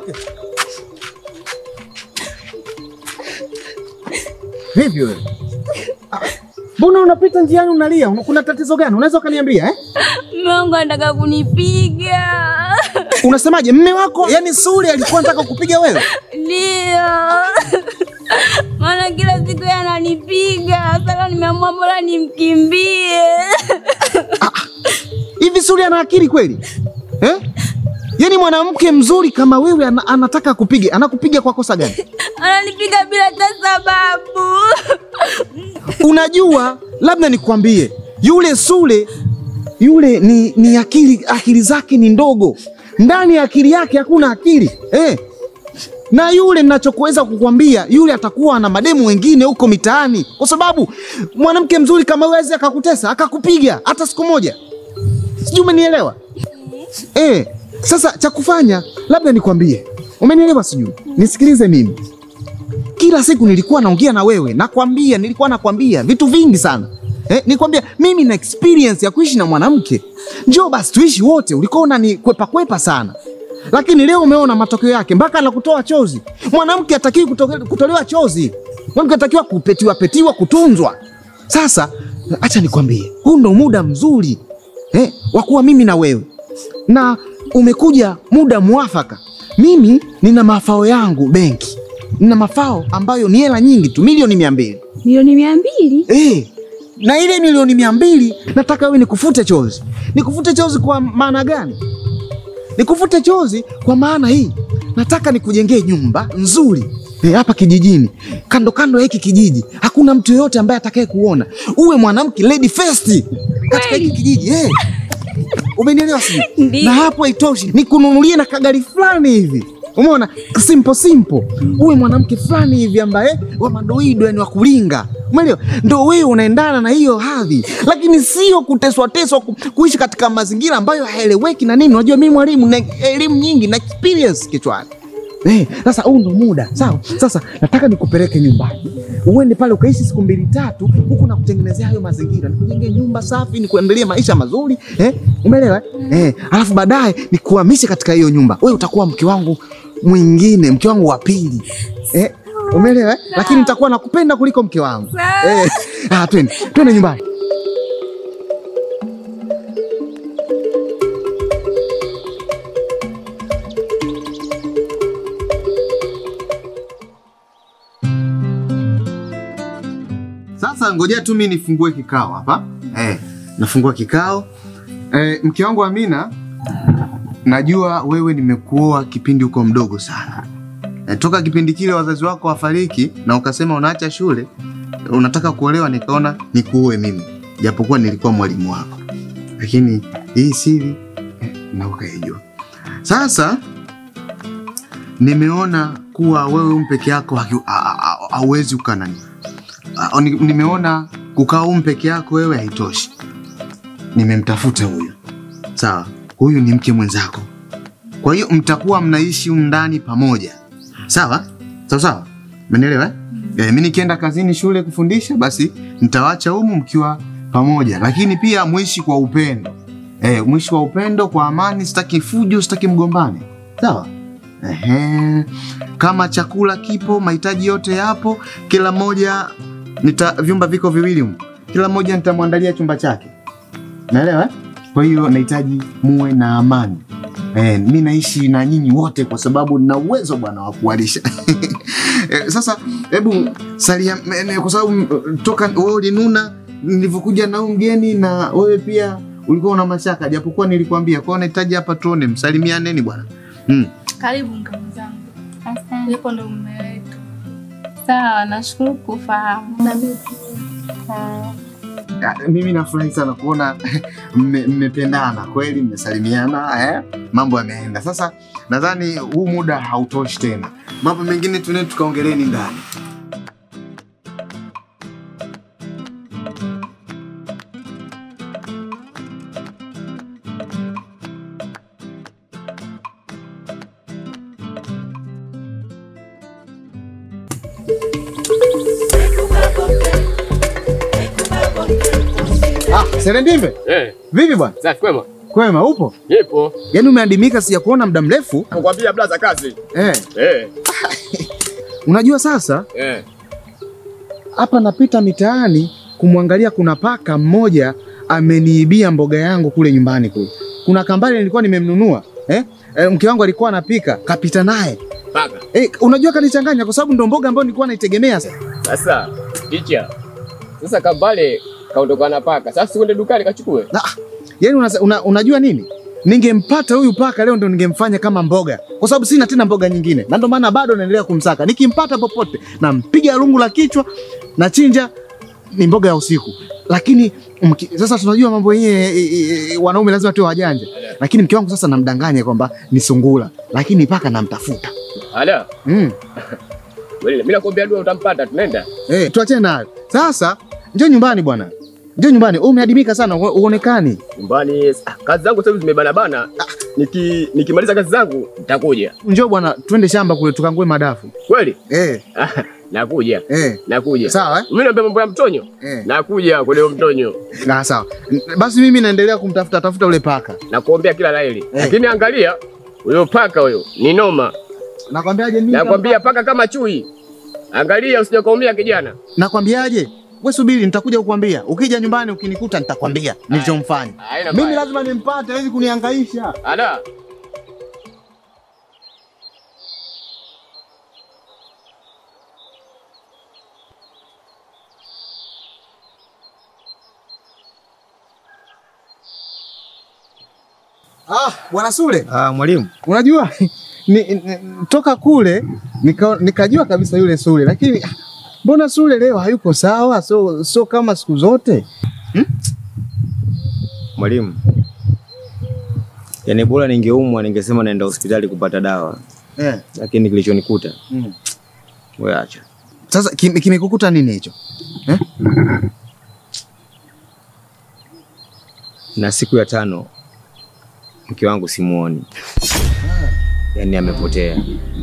Okay. Vipi wewe? Ah, Mbona unapita njiani unalia? Una- Kuna tatizo gani? Unaweza ukaniambia eh? Mume wangu anataka kunipiga. Unasemaje? Mme wako yani Sule alikuwa anataka kupiga wewe? Ndio. Maana kila siku yeye ananipiga. Sasa nimeamua bora nimkimbie. Hivi Sule ana akili kweli? Eh? Yaani mwanamke mzuri kama wewe ana, anataka kupiga, anakupiga kwa kosa gani? Ananipiga bila hata sababu. Unajua, labda nikwambie, yule Sule yule ni, ni akili akili zake ni ndogo, ndani ya akili yake hakuna akili eh. Na yule ninachokuweza kukwambia, yule atakuwa na mademu wengine huko mitaani, kwa sababu mwanamke mzuri kama wewe hawezi akakutesa akakupiga hata siku moja. Sijui umenielewa eh? Sasa cha kufanya labda nikwambie, umenielewa? Sijui, nisikilize mimi kila siku nilikuwa naongea na wewe, nakwambia, nilikuwa nakwambia vitu vingi sana eh, nikwambia mimi na experience ya kuishi na mwanamke. Njoo basi tuishi wote. Ulikuwa unani kwepa kwepa sana, lakini leo umeona matokeo yake, mpaka anakutoa chozi. Mwanamke hatakiwi kutoke- kutolewa chozi, mwanamke atakiwa kupetiwa petiwa, kutunzwa. Sasa acha nikwambie, huu ndo muda mzuri eh, wa kuwa mimi na wewe, na umekuja muda mwafaka. Mimi nina mafao yangu benki, nina mafao ambayo ni hela nyingi tu, milioni mia mbili Milioni mia mbili? eh, na ile milioni mia mbili nataka wewe nikufute chozi. Nikufute chozi kwa maana gani? Nikufute chozi kwa maana hii, nataka nikujengee nyumba nzuri eh, hapa kijijini, kando kando ya hiki kijiji, hakuna mtu yoyote ambaye atakaye kuona. Uwe mwanamke lady first katika hiki kijiji eh. Umenielewa sio? Ndiyo. Na hapo haitoshi, nikununulie na kagari fulani hivi Umeona, simple simple, uwe mwanamke fulani hivi ambaye wa madoido, yani wa kulinga. Umeelewa? Ndo wewe unaendana na hiyo hadhi, lakini sio kuteswa teswa, ku- kuishi katika mazingira ambayo haeleweki na nini. Unajua mimi mwalimu na elimu nyingi na experience kichwani. Eh, sasa huu ndo muda sawa. Sasa nataka nikupeleke nyumbani, uende pale ukaishi siku mbili tatu, huku na kutengenezea hayo mazingira, nikujengee nyumba safi, nikuendelee maisha mazuri eh, umeelewa eh? Alafu baadaye nikuhamishe katika hiyo nyumba, wewe utakuwa mke wangu mwingine, mke wangu wa pili eh, umeelewa eh? Lakini nitakuwa nakupenda kuliko mke wangu eh. Ah, twende twende nyumbani. Sasa ngojea tu mimi nifungue kikao hapa. Eh, nafungua kikao. Eh, mke wangu Amina, najua wewe nimekuoa kipindi uko mdogo sana. Eh, toka kipindi kile wazazi wako wafariki na ukasema unaacha shule, unataka kuolewa, nikaona nikuoe mimi, japokuwa nilikuwa mwalimu wako, lakini hii siri eh, na ukaijua. Sasa nimeona kuwa wewe peke yako haki- a- a- a- hauwezi ukanani Ah, ni- nimeona kukaa humu peke yako wewe haitoshi. Nimemtafuta huyu, sawa. Huyu ni mke mwenzako, kwa hiyo mtakuwa mnaishi humu ndani pamoja, sawa sawa sawa, umenielewa eh? Eh, mimi nikienda kazini, shule kufundisha, basi nitawacha humu mkiwa pamoja, lakini pia mwishi kwa upendo eh, mwishi kwa upendo, kwa amani. Sitaki fujo, sitaki mgombane, sawa. Ehe. Kama chakula kipo, mahitaji yote yapo, kila mmoja nita vyumba viko viwili humu, kila mmoja nitamwandalia chumba chake, naelewa eh? Kwa hiyo nahitaji muwe na amani eh, mi naishi na nyinyi wote kwa sababu nina uwezo bwana wa kuwalisha eh, sasa hebu salia, eh, kwa sababu mm, toka wewe ulinuna nilivyokuja na huyu mgeni na wewe pia ulikuwa una mashaka, japokuwa nilikwambia. Kwa hiyo nahitaji hapa tuone, msalimianeni bwana mm. Karibu mke mwenzangu, Asante. yupo ndo mume wetu. Sawa, nashukuru kufahamu. Ya, mimi nafurahi sana kuona mme- mmependana kweli, mmesalimiana eh? Mambo yameenda sasa. Nadhani huu muda hautoshi tena, mambo mengine tune tukaongeleni ndani. Ah, Serendimbe, Eh, vipi bwana? safi kwema. Kwema, upo? Nipo. Yaani umeadimika, sijakuona muda mrefu. Nakwambia blaza kazi. Eh, Eh. unajua sasa Eh. hapa napita mitaani kumwangalia, kuna paka mmoja ameniibia mboga yangu kule nyumbani kule. Kuna kambale nilikuwa nimemnunua eh? Eh, mke wangu alikuwa anapika, kapita naye Paka. eh, unajua kanichanganya kwa sababu ndo mboga ambayo nilikuwa naitegemea sasa. Sasa ticha. Sasa kambale kaondoka na paka. Sasa uende dukani kachukue. Na, yaani una, una, unajua nini? Ningempata huyu paka leo ndo ningemfanya kama mboga, kwa sababu sina tena mboga nyingine, na ndo maana bado naendelea kumsaka. Nikimpata popote nampiga lungu la kichwa na chinja, ni mboga ya usiku. Lakini mki, sasa tunajua mambo yenyewe e, e, e, wanaume lazima tuwe wajanja, lakini mke wangu sasa namdanganya kwamba ni sungula, lakini paka namtafuta. Ala. Mm. Wewe mimi nakwambia dua utampata tunaenda. Eh, tuachane nayo. Sasa njoo nyumbani bwana, njoo nyumbani. Umeadimika sana, uo- uonekani. Nyumbani ah, kazi zangu sasa hivi zimebana bana. Niki nikimaliza kazi zangu nitakuja. Njoo bwana, twende shamba kule tukangue madafu. Kweli? Eh, Ah, nakuja. eh. Nakuja. Sawa eh? Mimi naambia mambo ya mtonyo. Eh. Nakuja kule huo mtonyo. Na sawa. N- Basi mimi naendelea kumtafuta tafuta ule paka. Nakuombea kila laheri. Lakini angalia huyo paka huyo ni noma. Nakwambiaje mimi? Nakwambia paka kama chui. Angalia usije kaumia kijana. Nakwambiaje? Wewe subiri nitakuja kukwambia. Ukija nyumbani ukinikuta nitakwambia nilichomfanya. Haina Mimi baya. lazima nimpate, hawezi kunihangaisha. Ala. Ah, bwana Sule, Ah, mwalimu. unajua ni, ni, toka kule nika, nikajua kabisa yule Sule, lakini ah, mbona Sule leo hayuko sawa? So, so kama siku zote. Mwalimu. Yaani bora ningeumwa ningesema naenda hospitali kupata dawa, Eh. lakini kilichonikuta Mm. wewe acha. Sasa kim- kimekukuta nini hicho? Eh? Na siku ya tano mke wangu simuoni, yaani amepotea.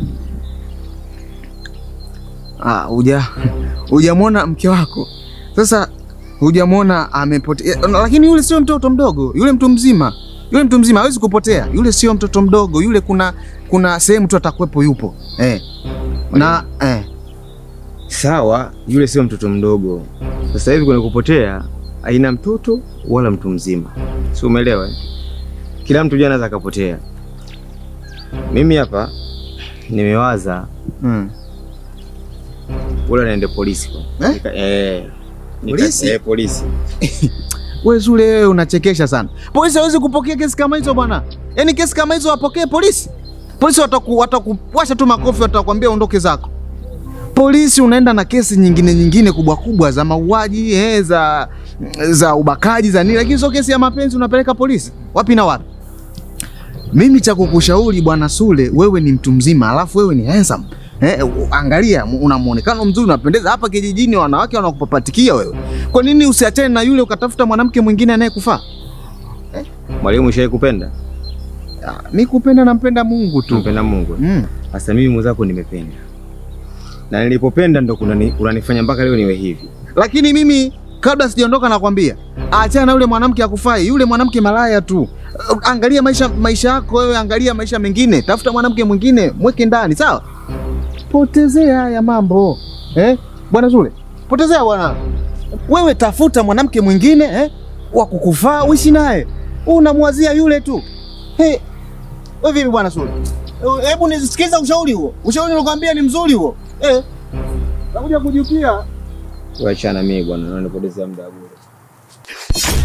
Ah, huja hujamwona mke wako. Sasa hujamwona amepotea. Lakini yule sio mtoto mdogo, yule mtu mzima. Yule mtu mzima hawezi kupotea. Yule sio mtoto mdogo, yule kuna kuna sehemu tu atakuwepo yupo. Eh. Na eh. Sawa, yule sio mtoto mdogo. Sasa hivi kuna kupotea aina mtoto wala mtu mzima, si umeelewa? eh? Kila mtu jana anaweza akapotea. Mimi hapa nimewaza Mm. bora naende polisi kwa. Eh? Nika, eh, nika, Polisi? Eh, polisi. Wewe Zule, wewe unachekesha sana. Polisi hawezi kupokea kesi kama hizo bwana. Yaani kesi kama hizo wapokee polisi? Polisi wataku watakuwasha tu makofi watakwambia ondoke zako. Polisi unaenda na kesi nyingine nyingine kubwa kubwa za mauaji, eh, za za ubakaji za nini, lakini sio kesi ya mapenzi unapeleka polisi. Wapi na wapi? Mimi cha kukushauri bwana Sule, wewe ni mtu mzima, alafu wewe ni handsome. Eh, u- angalia una muonekano mzuri, unapendeza. Hapa kijijini wanawake wanakupapatikia wewe. Kwa nini usiachane na yule ukatafuta mwanamke mwingine anayekufaa? Mwalimu, ushawahi kupenda? Ah, Mi kupenda nampenda Mungu tu. Tumpenda Mungu. Mm. Sasa mimi mwenzako nimependa, na nilipopenda ndo kunani- kunanifanya mpaka leo niwe hivi. Lakini mimi kabla sijaondoka nakwambia, achana na yule mwanamke akufai, yule mwanamke malaya tu. Uh, Angalia maisha maisha yako wewe, angalia maisha mengine, tafuta mwanamke mwingine, mweke ndani, sawa? Potezea haya mambo eh? Bwana Zule, potezea bwana. Wewe tafuta mwanamke mwingine eh? wa kukufaa uishi naye, unamwazia yule tu. Hey, wewe vipi bwana Zule? Eh, Hebu nisikiza ushauri huo, ushauri nilikwambia ni mzuri huo eh? Nakuja kujipia Wachana mimi bwana, unanipotezea muda bure.